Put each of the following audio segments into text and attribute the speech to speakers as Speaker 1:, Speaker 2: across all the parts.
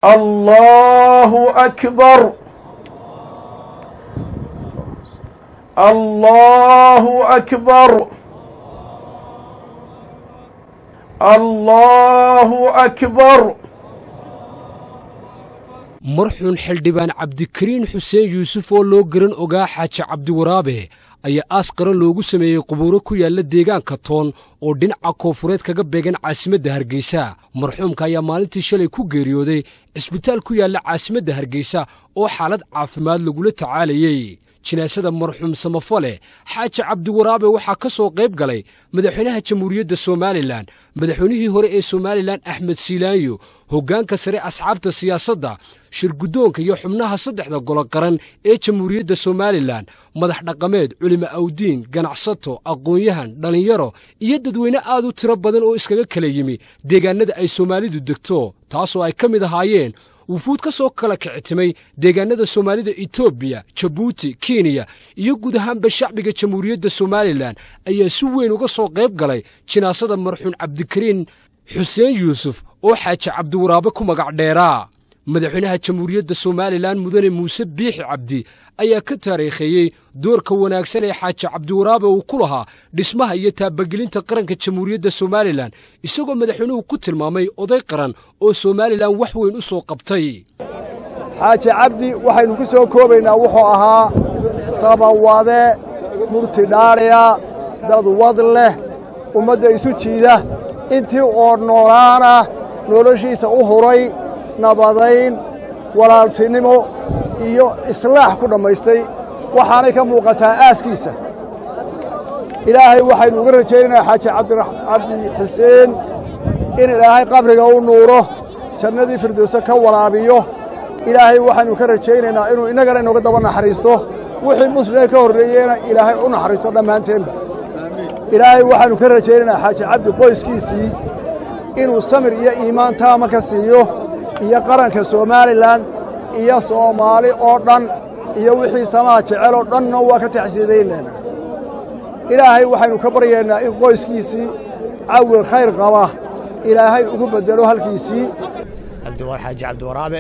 Speaker 1: الله أكبر الله أكبر الله أكبر
Speaker 2: marxuun xildhibaan cabdikariin xuseen yuusuf oo loo garan ogaa xaaji cabdiwaraabe ayaa aas qaran loogu sameeyey qubuuro ku yaalla deegaanka toon oo dhinaca koonfureed kaga beegan caasimadda hargeysa marxuumka ayaa maalintii shalay ku geeriyooday cisbitaal ku yaalla caasimadda hargeysa oo xaalad caafimaad lagula tacaalayey jinaasada marxuum samafale xaaji cabdiwaraabe waxaa ka soo qayb galay madaxweynaha jamhuuriyadda somalilan madaxweynihii hore ee somalilan axmed siilaanyo hoggaanka sare asxaabta siyaasadda shirguddoonka iyo xubnaha saddexda golo qaran ee jamhuuriyadda somalilan madax dhaqameed culimo awdiin ganacsato aqoon-yahan dhallinyaro iyo dadweyne aad u tiro badan oo iskaga kala yimi deegaannada ay soomaalidu degto taasoo ay ka mid ahaayeen wufuud ka soo kala kicitimay deegaannada soomaalida etoobiya jabuuti kenya iyo guud ahaanba shacbiga jamhuuriyadda somalilan ayaa si weyn uga soo qayb galay jinaasada marxuun cabdikariin xuseen yuusuf oo xaaji cabdiwaraabe ku magac dheeraa madaxweynaha jamhuuriyadda somalilan mudane muuse biixi cabdi ayaa ka taariikheeyey doorka wanaagsan ee xaaji cabdiwaraabe uu ku lahaa dhismaha iyo taabagelinta qaranka jamhuuriyadda somalilan isagoo madaxweynuhu ku tilmaamay oday qaran oo somalilan wax weyn u soo qabtay
Speaker 3: xaaji cabdi waxaynu ku soo koobaynaa wuxuu ahaa sabawade murti dhaadhiya dad wad leh ummadda isu jiida intii oo noolaana noloshiisa u huray nabadayn walaaltinimo iyo islaax ku dhammaystay waxaanay ka muuqataa aaskiisa ilaahay waxaynu uga rajaynaynaa xaaji cabdi xuseen in ilaahay qabriga u nuuro jannadii firdowse ka waraabiyo ilaahay waxaynu ka rajaynaynaa inuu innagana inooga daba naxariisto wixii muslimee ka horreeyeyna ilaahay u naxariisto dhammaanteenba ilaahay waxaynu ka rajaynaynaa xaaji cabdi qoyskiisii inuu samir iyo iimaan taama ka siiyo iyo qaranka somalilan iyo soomaali oo dhan iyo wixii samaha jecel oo dhanna waa ka taxsiidaynaynaa ilaahay waxaynu ka baryaynaa in qoyskiisii cawil khayr qaba ilaahay ugu beddelo halkiisii
Speaker 4: xaaji cabdiwaraabe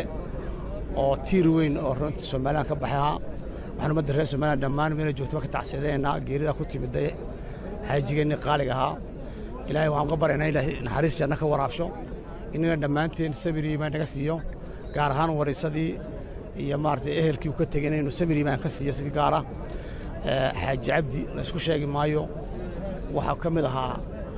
Speaker 4: oo tiir weyn oo runta somalilan ka baxay ahaa waxaan ummadda reer somalilan dhammaan meela joogtaba ka tacsiidaynaynaa geerida ku timidday xaajigeennii qaaliga ahaa ilaahay waxaan uga baryaynaa ilaahay naxariis janno ka waraabsho innaga dhammaanteen sabir iimaan naga siiyo gaar ahaan warisadii iyo maaragtay ehelkii uu ka tegay inaynu sabir iimaan ka siiyo si gaara xaaji cabdi la isku sheegi maayo waxaa ka mid ahaa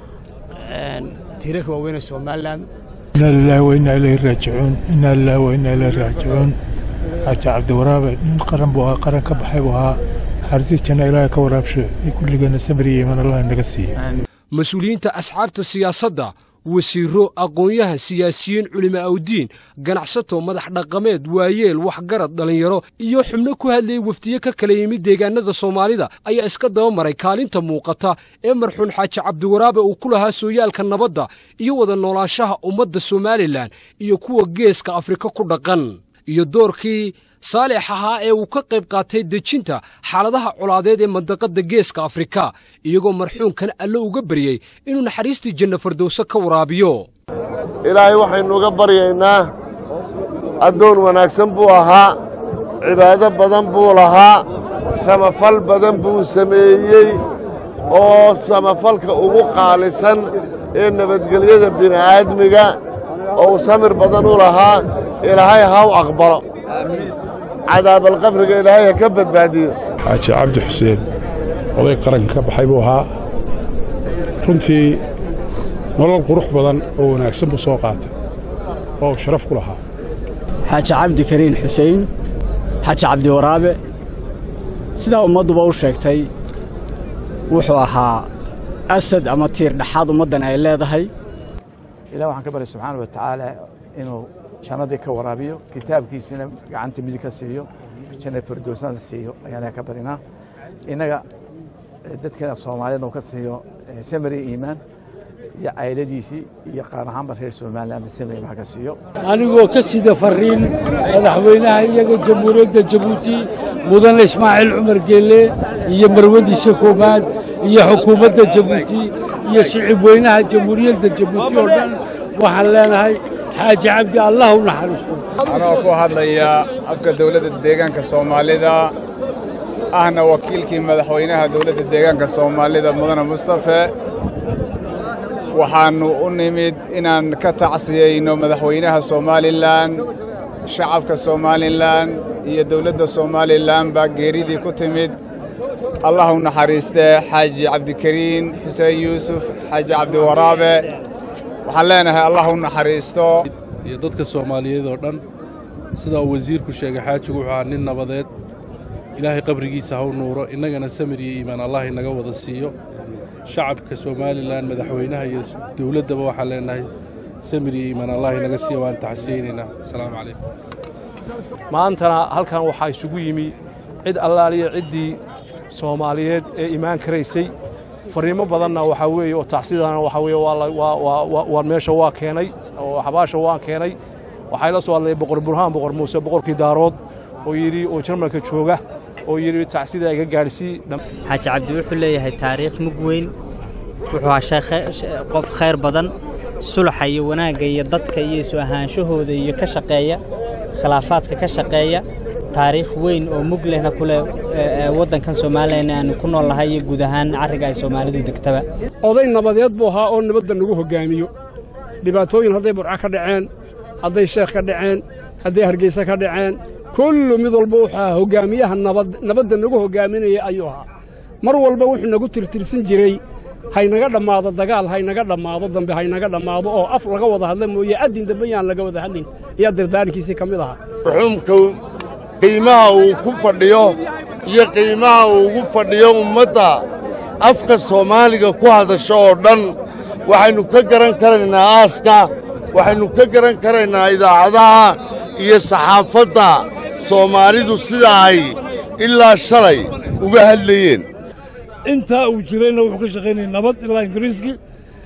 Speaker 4: tiirarka waaweyn ee somalilan
Speaker 5: inaa lilahi wa inaa ilayhi raajicuun inaa lilahi wa inaa ilayhi raajicuun xaaji cabdiwaraabe nin qaran buu ahaa qaran ka baxay buu ahaa xarisiis janna ilaahay ka waraabsho kulligeena sabir iyo iimaan allah naga siiya
Speaker 2: mas-uuliyiinta asxaabta siyaasadda wasiirro aqoon-yahan siyaasiyiin culimo awdiin ganacsato madax dhaqameed waayeel waxgarad dhallinyaro iyo xubno ku hadlayay wafdiye ka kala yimid deegaannada soomaalida ayaa iska daba maray kaalinta muuqata ee marxuun xaaji cabdiwaraabe uu ku lahaa sooyaalka nabadda iyo wada noolaanshaha ummadda somalilan iyo kuwa geeska afrika ku dhaqan iyo doorkii saalix ahaa ee uu ka qayb qaatay dejinta xaaladaha colaadeed ee mandaqadda geeska afrika iyagoo marxuunkan alle uga baryey inuu naxariistii janno fardowse ka waraabiyo
Speaker 1: ilaahay waxaynu uga baryaynaa addoon wanaagsan buu ahaa cibaado badan buu lahaa samafal badan buu sameeyey oo samafalka ugu qaalisan ee nabadgelyada bini'aadmiga oo uu samir badan u lahaa ilaahay ha u aqbalo cadaabalqabriga ilaahay ha ka badbaadiyo
Speaker 6: xaaji cabdi xuseen oday qaranka ka baxay buu ahaa runtii nolol qurux badan oo wanaagsan buu soo qaatay oo uu sharaf ku lahaa
Speaker 7: xaaji cabdikariin xuseen xaaji cabdiwaraabe sidaa ummadduba u sheegtay wuxuu ahaa asad ama tiir dhexaad ummaddan ay leedahay
Speaker 3: ilah waxaan ka barya subxaana wa tacaala inuu jannadii ka waraabiyo kitaabkiisina gacanta midig ka siiyo janna firdowsnada siiyo ayaan ka barinaa innaga dadkeena soomaaliyeedna uu ka siiyo samari iimaan iyo cayladiisii iyo qaar ahaanba reer somaliland samari iimaan ka siiyo
Speaker 8: anigoo ka sida fariin madaxweynaha iyaga jamhuuriyadda jabuuti mudane ismaaciil cumar geelle iyo marwadiisa koowaad iyo xukuumadda jabuuti iyo shicib weynaha jamhuuriyadda jabuuti oo dhan waxaan leenahay xaaji cabdi allah u naxariisto
Speaker 9: anoo ku hadlaya afka dawladda deegaanka soomaalida ahna wakiilkii madaxweynaha dawladda deegaanka soomaalida mudane mustafe waxaannu u nimid inaan ka tacsiyeyno madaxweynaha somalilan shacabka somalilan iyo dawladda somalilan baa geeridii ku timid allah u naxariistee xaaji cabdikariin xuseen yuusuf xaaji cabdiwaraabe waxaan leenahay allah u naxariisto
Speaker 10: iyo dadka soomaaliyeed oo dhan sidaa uu wasiirku sheegay xaajigu wuxuu ahaa nin nabadeed ilaahay qabrigiisa ha u nuuro innagana samir iyo iimaan allah inaga wada siiyo shacabka somalilan madaxweynaha iyo dawladdaba waxaan leenahay samir iyo iimaan allah inaga siiyo waan tacsiyeynaynaa asalaamu calaykum
Speaker 11: maantana halkan waxaa isugu yimi cid allaaliya ciddii soomaaliyeed ee imaan karaysay fariimo badanna waxaa weeye oo tacsidana waxaa weeye waa meesha waa keenay oo xabaasha waan keenay waxaa ila soo hadlay boqor burhaan boqor muuse boqorkii daarood oo yidhi oo jarmalka jooga oo yidhi tacsida iga gaadhsii
Speaker 12: xaaji cabdi wuxuu leeyahay taariikh mug weyn wuxuu ahaa qof khayr badan sulaxa iyo wanaagga iyo dadka iyo isu ahaanshahooda iyo ka shaqeeya khilaafaadka ka shaqeeya taariikh weyn oo mug lehna ku leh waddankan somalilan aanu ku nool nahay iyo guud ahaan carriga ay soomaalidu degtaba
Speaker 13: oday nabadeed buu ahaa oo nabadda nagu hoggaamiyo dhibaatooyin hadday burca ka dhaceen hadday sheekh ka dhaceen hadday hargeysa ka dhaceen kullu mid walba wuxuu ahaa hoggaamiyaha nabadda nagu hoggaaminaya ayuu ahaa mar walba wuxuu nagu tirtirsan jiray haynaga dhammaado dagaal haynaga dhammaado dambe haynaga dhammaado oo af laga wada hadla mooye addin dambe yaan laga wada hadlin ayaa dardaarankiisii ka mid ahaa
Speaker 1: ruxuumka qiimaha uu ku fadhiyo iyo qiimaha uu ugu fadhiyo ummadda afka soomaaliga ku hadasho oo dhan waxaynu ka garan karaynaa aaska waxaynu ka garan karaynaa idaacadaha iyo saxaafadda soomaalidu sida ay ilaa shalay uga hadlayeen
Speaker 14: intaa uu jirayna wuxuu ka shaqaynayay nabad ilaa ingiriiskii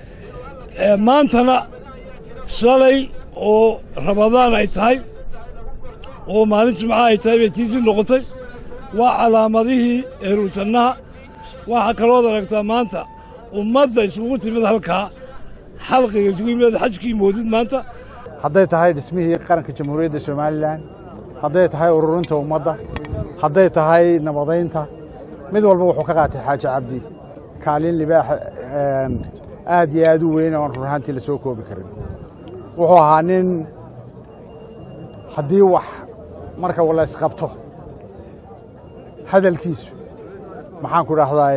Speaker 14: maantana shalay oo rabadaan ay tahay oo maalin jimca ay tahay bay tiisii noqotay waa calaamadihii ehlujannaha waxaa kalood aragtaa maanta ummadda isugu timid halkaa xalqiga isugu yimid xajkii moodid maanta
Speaker 15: hadday tahay dhismihii qaranka jamhuuriyadda somalilan hadday tahay ururinta ummadda hadday tahay nabadaynta mid walba wuxuu ka qaatay xaaji cabdi kaalin libaax aad iyo aad u weyn oon run ahaantii la soo koobi karin wuxuu ahaa nin haddii wax marka la isqabto hadalkiisu maxaan ku dhahdaa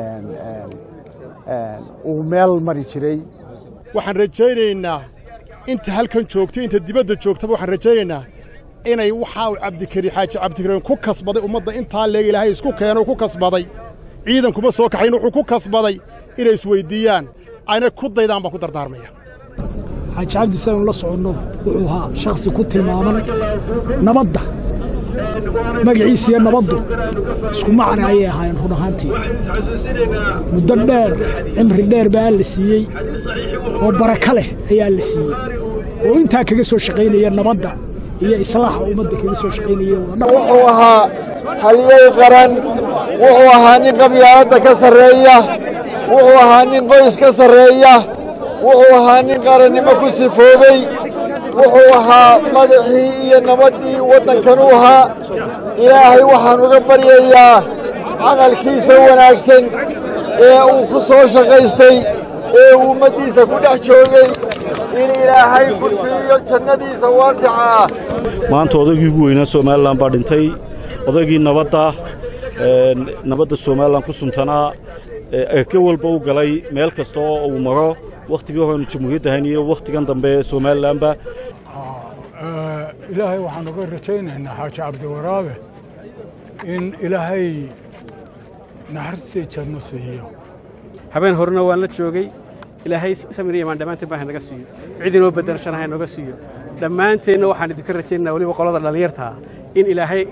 Speaker 15: uu meel mari jiray
Speaker 16: waxaan rajaynaynaa inta halkan joogto inta dibadda joogtaba waxaan rajaynaynaa inay waxaa uu cabdikari xaaji cabdikariin ku kasbaday ummadda intaa leeg ilaahay isku keeno ku kasbaday ciidan kuma soo kaxayn wuxuu ku kasbaday inay isweyddiiyaan ayna ku daydaan baan ku dardaarmaya
Speaker 13: xaaji cabdi saynu la soconno wuxuu ahaa shakhsi ku tilmaaman nabadda magaciisiiyo nabaddu isku macna ayay ahaayeen run ahaantii muddo dheer cimri dheer baa la siiyey oo baraka leh ayaa la siiyey oo intaa kaga soo shaqaynaya nabadda iyo islaaxa ummadda kaga soo shaqaynaya
Speaker 3: wuxuu ahaa halyey qaran wuxuu ahaa nin qabyaaladda ka sarreeya wuxuu ahaa nin qoys ka sarreeya wuxuu ahaa nin qarannimo ku sifoobey wuxuu ahaa madaxii iyo nabaddii waddankan u ahaa ilaahay waxaan uga baryayaa camalkiisa wanaagsan ee uu ku soo shaqaystay ee uu ummaddiisa ku dhex joogay in ilaahay ku siiyo jannadiisa waasica ah
Speaker 17: maanta odaygii ugu weynaa somalilan baa dhintay odaygii nabadda nabadda somalilan ku suntanaa eke walba u galay meel kasta oo uu maro wakhtigii horenu jamhuuriyadda ahayn iyo wakhtigan dambe somalilanba
Speaker 5: ilaahay waxaan uga rajaynaynaa xaaji cabdiwaraabe in ilaahay naxariistii janno siiyo
Speaker 18: habeen horena waan la joogay ilaahay samir iyo imaan dhammaanteen baa naga siiyo cid inoo beddelashana ha nooga siiyo dhammaanteenna waxaan idinka rajaynaynaa weliba qolada dhallinyarta ah in ilaahay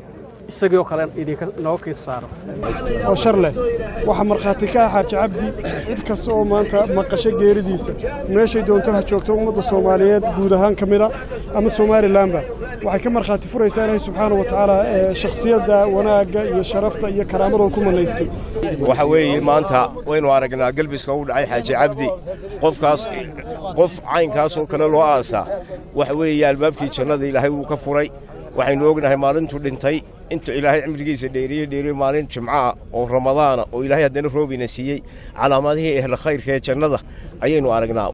Speaker 18: isagii oo kale idinka nooga kiisa saaro
Speaker 19: oo shar leh waxaa markhaati ka ah xaaji cabdi cid kasta oo maanta maqasho geeridiisa meeshay doonto ha joogto ummadda soomaaliyeed guud ahaan ka mida ama somalilanba waxay ka markhaati furaysaa ilaahay subxaana wa tacaala ee shakhsiyadda wanaagga iyo sharafta iyo karaamadoo ku manaystay
Speaker 20: waxa weeye maanta waynu aragnaa gelbiska u dhacay xaaji cabdi qofkaas qof caynkaasoo kale loo aasaa waxa weeye albaabkii jannada ilaahay wuu ka furay waxaynu ognahay maalintuu dhintay intuu ilaahay cimrigiisa dheeriye dheeriye maalin jimcaah oo ramadaana oo ilaahay haddana roobina siiyey calaamadihii ehle khayrka ee jannada ayaynu aragnaa